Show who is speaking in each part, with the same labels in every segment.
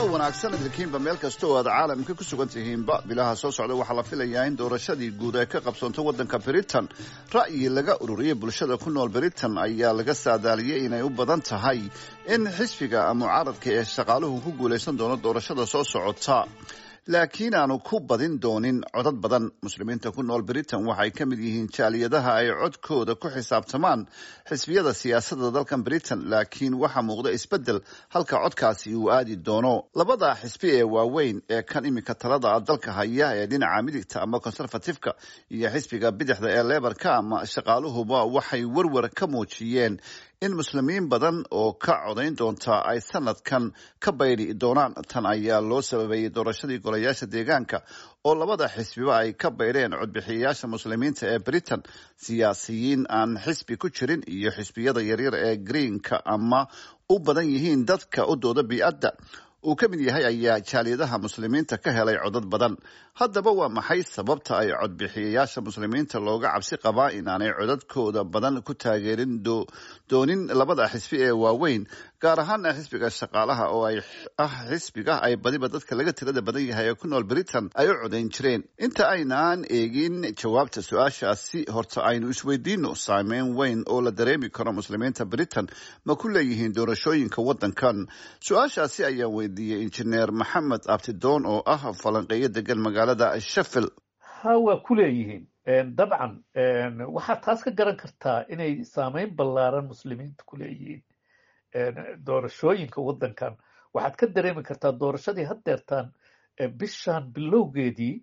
Speaker 1: wanaagsan idinkiinba meel kasta oo aad caalamka ku sugan tihiinba bilaha soo socda waxaa la filayaa in doorashadii guud ee ka qabsoonto waddanka britain ra'yi laga ururiyay bulshada ku nool britain ayaa laga saadaaliyey inay u badan tahay in xisbiga mucaaradka ee shaqaaluhu ku guulaysan doono doorashada soo socota laakiin aanu ku badin doonin codad badan muslimiinta ku nool britain waxay ka mid yihiin jaaliyadaha ay codkooda ku xisaabtamaan xisbiyada siyaasadda dalkan britain laakiin waxaa muuqda isbeddel halka codkaasi uu aadi doono labada xisbi ee waaweyn ee kan iminka talada dalka haya ee dhinaca midigta ama conservatifeka iyo xisbiga bidixda ee lebarka ama shaqaaluhuba waxay werwer ka muujiyeen in muslimiin badan oo ka codayn doonta ay sanadkan ka bayri doonaan tan ayaa loo sababeeyey doorashadii golayaasha deegaanka oo labada xisbiba ay ka baydheen codbixiyayaasha muslimiinta ee britain siyaasiyiin aan xisbi ku jirin iyo xisbiyada yaryar ee greenka ama u badan yihiin dadka u dooda bi-adda uu ka mid yahay ayaa jaaliyadaha muslimiinta ka helay codad badan haddaba waa maxay sababta ay codbixiyayaasha muslimiinta looga cabsi qabaa inaanay codadkooda badan ku taageerin doonin labada xisbi ee waaweyn gaar ahaana xisbiga shaqaalaha oo ay ah xisbiga ay badiba dadka laga tirada badan yahay ee ku nool britain ay u codayn jireen inta aynaan eegin jawaabta su-aashaasi horta aynu isweydiino saameyn weyn oo la dareemi karo muslimiinta britain ma ku leeyihiin doorashooyinka waddankan su-aashaasi ayaa weydiiyey injineer maxamed abtidoon oo ah falanqeeyo degan magaalada sheffield
Speaker 2: ha waa ku leeyihiin dabcan waxaad taas ka garan kartaa inay saameyn ballaaran muslimiinta ku leeyihiin doorashooyinka waddankan waxaad ka dareemi kartaa doorashadii haddeertaan bishan bilowgeedii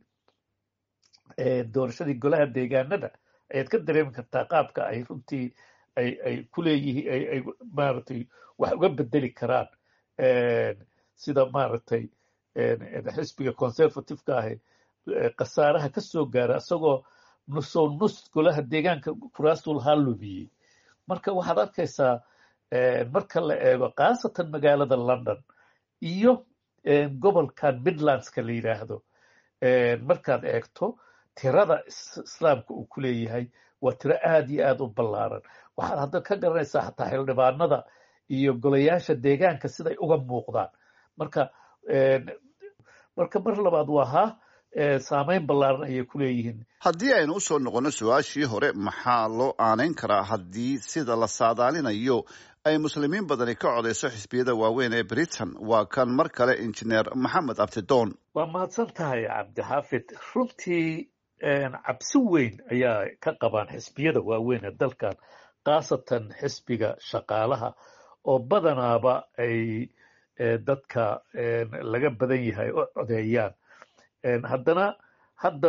Speaker 2: doorashadii golaha deegaanada ayaad ka dareemi kartaa qaabka ay runtii ay ay ku leeyihiin ay ay maaragtay wax uga bedeli karaan sida maaragtay xisbiga conservativeka ahi khasaaraha ka soo gaara isagoo nusow nus golaha deegaanka kuraasul haa lumiyey marka waxaad arkaysaa marka la eego khaasatan magaalada london iyo gobolkan midlandska la yidhaahdo markaad eegto tirada islaamka uu ku leeyahay waa tiro aad iyo aad u ballaaran waxaad hadda ka garanaysaa xataa xildhibaanada iyo golayaasha deegaanka siday uga muuqdaan marka marka mar labaad waa ha saameyn ballaaran ayay ku leeyihiin
Speaker 1: haddii aynu usoo noqonno su-aashii hore maxaa loo aanayn karaa haddii sida la saadaalinayo ay muslimiin badani ka codayso xisbiyada waaweyn ee britain waa kan mar kale injineer maxamed abtidoon
Speaker 2: waa mahadsan tahay cabdixaafid runtii cabsi weyn ayaa ka qabaan xisbiyada waaweyn ee dalkan khaasatan xisbiga shaqaalaha oo badanaaba ay dadka laga badan yahay oo codeeyaan haddana hadda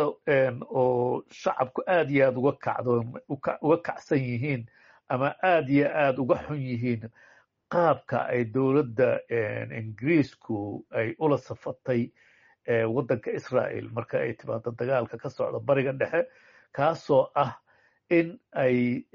Speaker 2: oo shacabku aad iyo aad uga kacdoon uga kacsan yihiin ama aad iyo aad uga xun yihiin qaabka ay dowladda ingiriisku ay ula safatay waddanka israel marka ay timaado dagaalka ka socda bariga dhexe kaasoo ah in ay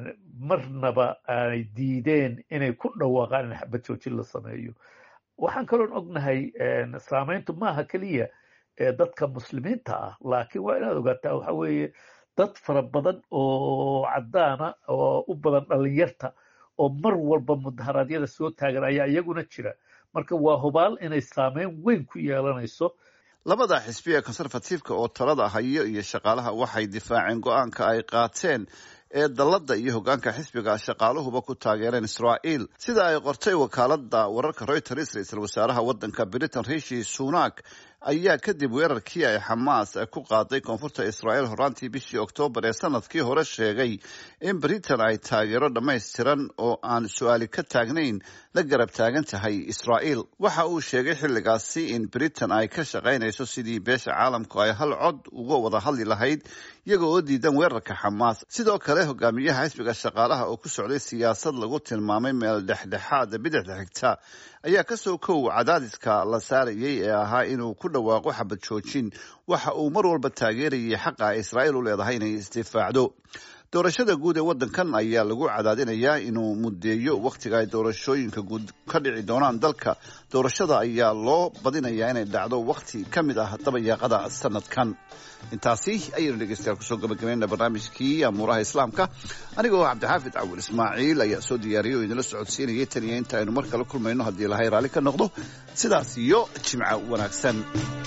Speaker 2: marnaba ay diideen inay ku dhawaaqaan in xabad joojin la sameeyo waxaan kaloon ognahay saameyntu maaha keliya dadka muslimiinta ah laakiin waa inaad ogaataa waxa weeye dad fara badan oo caddaana oo u badan dhalinyarta oo mar walba mudaharaadyada soo taagan ayaa iyaguna jira marka waa hubaal inay saameyn weyn ku yeelanayso
Speaker 1: labada xisbi ee conservatifeka oo talada hayo iyo shaqaalaha waxay difaaceen go-aanka ay qaateen ee dalladda iyo hoggaanka xisbiga shaqaaluhuba ku taageereen israa'iil sida ay qortay wakaaladda wararka reuters ra-iisul wasaaraha waddanka britain rishi sunak ayaa kadib weerarkii ay xamaas ku qaaday koonfurta israa'iil horaantii bishii oktoobar ee sanadkii hore sheegay in britain ay taageero dhammaystiran oo aan su-aali ka taagnayn la garab taagan tahay israa'iil waxa uu sheegay xilligaasi in britain ay ka shaqaynayso sidii beesha caalamku ay hal cod uga wada hadli lahayd iyaga oo diidan weerarka xamaas sidoo kale hogaamiyaha xisbiga shaqaalaha oo ku socday siyaasad lagu tilmaamay meel dhexdhexaada bidixda xigta ayaa kasoo kow cadaadiska la saarayay ee ahaa inuu ku dhawaaqo xabad joojin waxa uu mar walba taageerayay xaqa israa'iil u leedahay inay isdifaacdo doorashada guud ee waddankan ayaa lagu cadaadinayaa inuu muddeeyo wakhtiga ay doorashooyinka guud ka dhici doonaan dalka doorashada ayaa loo badinayaa inay dhacdo wakhti ka mid ah dabayaaqada sanadkan intaasi ayaynu dhegeystayaal kusoo gabagabayna barnaamijkii amuuraha islaamka anigoo cabdixaafid cawil ismaaciil ayaa soo diyaariyay oo idinla socodsiinayay tan iyo inta aynu mar kale kulmayno haddii ilahay raalli ka noqdo sidaas iyo jimco wanaagsan